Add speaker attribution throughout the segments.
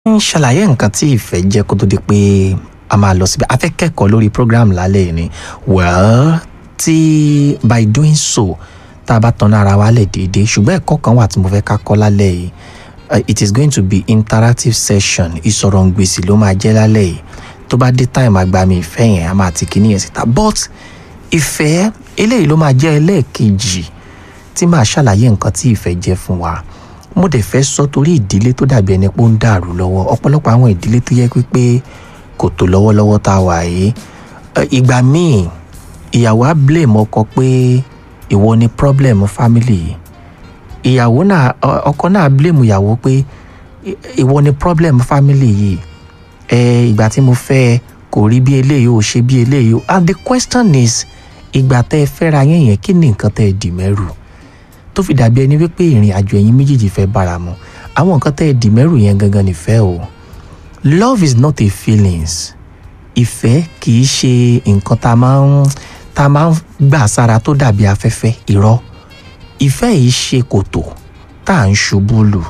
Speaker 1: ń ṣàlàyé nǹkan tí ìfẹ́ jẹ́ kó tó di pé a máa lọ síbi a fẹ́ kẹ́kọ̀ọ́ lórí program lálẹ́ yìí ni well tí by doing so tá a bá tan ara wa lẹ̀ déédéé ṣùgbọ́n ẹ̀kọ́ kan wà tí mo fẹ́ ká kọ́ lálẹ́ yìí uh, it is going to be interactive session ìsọ̀rọ̀ ngbèsì ló máa jẹ́ lálẹ́ yìí tó bá dé time àgbàmì ìfẹ́ yẹn a máa ti kíní yẹn síta but ìfẹ́ eléyìí ló máa jẹ́ ẹlẹ́ẹ̀kejì tí màá ṣàlàyé nǹkan tí ìfẹ́ jẹ́ fún wa mo dẹ̀ fẹ́ sọ torí ìdílé tó dàbí ẹni pé ó ń dàrú lọ́wọ́ ọ̀pọ̀lọpọ̀ àwọn ìdílé tó yẹ pé kò tó lọ́wọ́lọ́wọ́ tá a wà yìí ìgbà míì ìyàwó á blame ọkọ pé ìwọ ni problem family yìí ìyàwó náà ọkọ náà blame ìyàwó pé ìwọ ni problem family yìí ẹ ìgbà tí mo fẹ́ kò rí bí eléyìí ò ṣe bí eléyìí and the question is ìgbà tẹ́ ẹ fẹ́ra yẹn yẹn kí ni nǹkan tẹ́ ẹ dì mẹ́rù tó fi dàbí ẹni wípé ìrìn àjò ẹ̀yin méjèèjì fẹ́ bára mu àwọn nǹkan tẹ́ ẹ dì mẹ́rù yẹn gangan nífẹ́ o love is not a feelings ìfẹ́ kì í ṣe nǹkan tá a máa ń tá a máa ń gbà sára tó dàbí afẹ́fẹ́ irọ́ ìfẹ́ yìí ṣe kòtò tá à ń ṣubú lù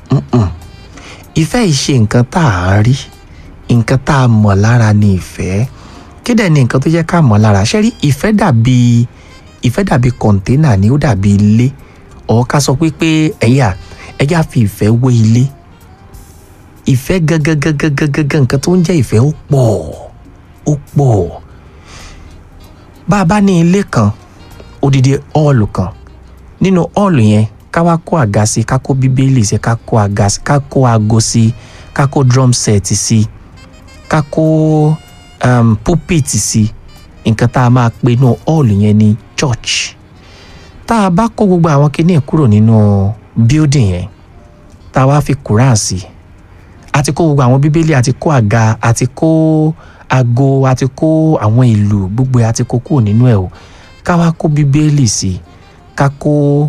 Speaker 1: ìfẹ́ yìí ṣe nǹkan tá à ń rí nǹkan tá a mọ̀ lára ni ìfẹ́ kí dẹ̀ ni nǹkan tó jẹ́ ká mọ̀ lára ṣé rí ìfẹ́ dàbí ìfẹ́ dàbí kọ̀ǹténà ni ó dàbí ilé ọ̀ ká sọ pé pé ẹ̀yà ẹ̀yà fi ìfẹ́ wé ilé ìfẹ́ gangangangangangan nǹkan tó ń jẹ́ ìfẹ́ ó pọ̀ ó pọ̀ bá a bá ní ilé kan odidi ọ́ọ̀lù kan nínú ọ́ọ̀lù yẹn ká wá kó àga sí ká kó bíbélì sí ká kó àga sí ká kó aago sí ká kó drum set sí ká kó um, pulpit sí nǹkan tá a máa pe inú ọ́ọ̀lù yẹn ní church tá a bá kó gbogbo àwọn kinní kúrò nínú building yẹn tá a wá fi Quran sí àti kó gbogbo àwọn bíbélì àti kó àga àti kó aago àti kó àwọn ìlú gbogbo àti kó kúrò nínú ẹ̀ o ká wá kó bíbélì sí ká kó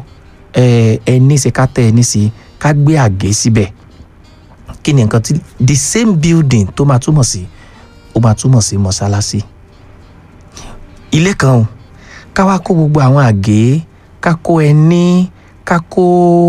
Speaker 1: ẹni sí ká tẹ ẹni sí ká gbé àgé síbẹ̀ kí ni nǹkan tí the same building tó máa túmọ̀ sí ó máa túmọ̀ sí mọ́sálásí ilé kan o ká wá kó gbogbo àwọn àgé ká kó ẹní ká kó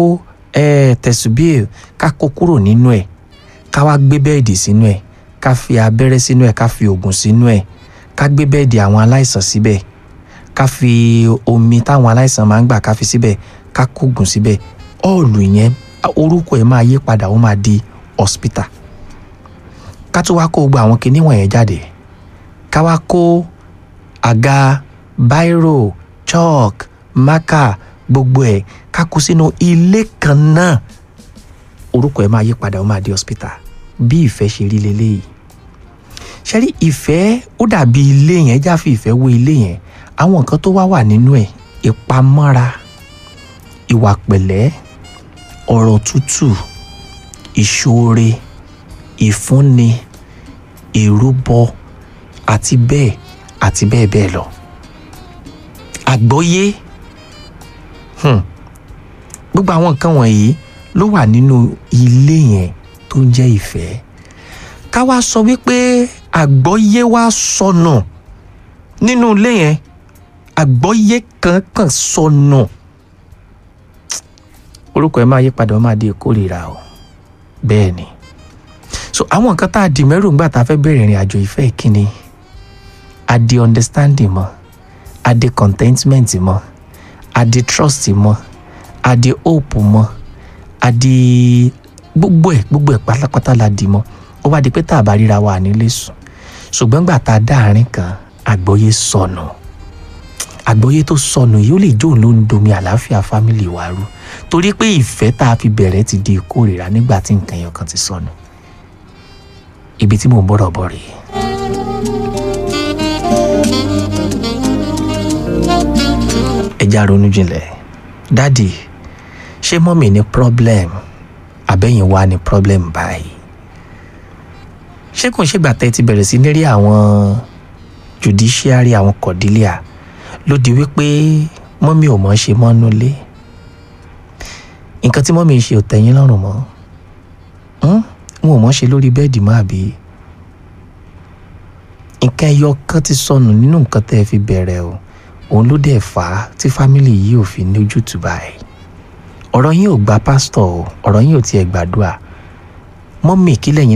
Speaker 1: tẹ̀sùbíè ká kó kúrò nínú ẹ̀ ká wá gbé bẹ́ẹ̀dì sínú ẹ̀ ká fi abẹ́rẹ́ sínú ẹ̀ ká fi oògùn sínú ẹ̀ ká gbé bẹ́ẹ̀dì àwọn aláìsàn síbẹ̀ ká fi omi táwọn aláìsàn máa ń gbà ká fi síbẹ̀ ká kóògùn síbẹ̀ ọ́ọ̀lù yẹn orúkọ ẹ̀ máa yí padà ó máa di hospital ká tó wá kó gbogbo àwọn kinní wọ̀nyẹn jáde ká wá kó àga bírò chalk mákà gbogbo ẹ̀ ká kó sínú ilé kan náà orúkọ ẹ̀ máa yí padà ó máa di hospital bí ìfẹ́ ṣe rí leléyìí ṣe rí ìfẹ́ ó dàbí ilé yẹn já fi ìfẹ́ wé ilé yẹn àwọn nǹkan tó wá wà nínú ẹ̀ ìpamọ́ra ìwà pẹ̀lẹ́ ọ̀rọ̀ tútù ìṣoore ìfúnni ìrúbọ àti bẹ́ẹ̀ àti bẹ́ẹ̀ bẹ́ẹ̀ lọ àgbọ́yé hmm. gbogbo àwọn nǹkan wọ̀nyí ló wà nínú ilé yẹn tó ń jẹ́ ìfẹ́ ká wá sọ wípé àgbọ́yé wá sọnù nínú ilé yẹn àgbọ́yé kankan sọnù orúkọ ẹ máa yí padà ó máa di ìkórìíra o bẹ́ẹ̀ ni so àwọn nǹkan tá a dì mẹ́rù ńgbà tá a fẹ́ bẹ̀rẹ̀ ìrìn àjò ìfẹ́ ìkíni a di understanding mọ́ a di contentment mọ́ a di trust mọ́ a di hope mọ́ a di gbogbo ẹ̀ gbogbo ẹ̀ pátápátá la di mọ́ ó wá di pé tá a bá ríra wa nílé sùn ṣùgbọ́n gbà tá a dá àárín kan àgbọ́yé sọnù àgbọ́yé tó sọnù yìí ó lè jóun ló ń domi àlàáfíà fámìlì wa rú torí pé ìfẹ́ tá a fi bẹ̀rẹ̀ ti di ìkórìíra nígbà tí nǹkan yẹn kan ti sọnù ibi tí mò ń bọ̀rọ̀ bọ̀ rèé. ẹja ronú jinlẹ̀ dádì ṣé mọ́mì ní problem àbẹ́yìn wa ní problem báyìí ṣé kò ń ṣègbà tẹ́ ti bẹ̀rẹ̀ sí ní rí àwọn judiciary àwọn cordelia ló di wípé mọ́mì ò mọ̀ ṣe mọ́nú lé nǹkan tí mọ́mì ń ṣe ò tẹ́yìn lọ́rùn mọ́ wọn ò mọ̀ ṣe lórí bẹ́ẹ̀dì mọ́ àbí nǹkan ẹyọ kan ti sọnù nínú nǹkan tẹ́ ẹ fi bẹ̀rẹ̀ o òun ló dẹ̀ fà á tí fámìlì yìí ò fi ní ojútùú báyìí ọ̀rọ̀ yín ò gba pásítọ̀ o ọ̀rọ̀ yín ò tiẹ̀ gbàdúrà mọ́mì kí lẹ́yìn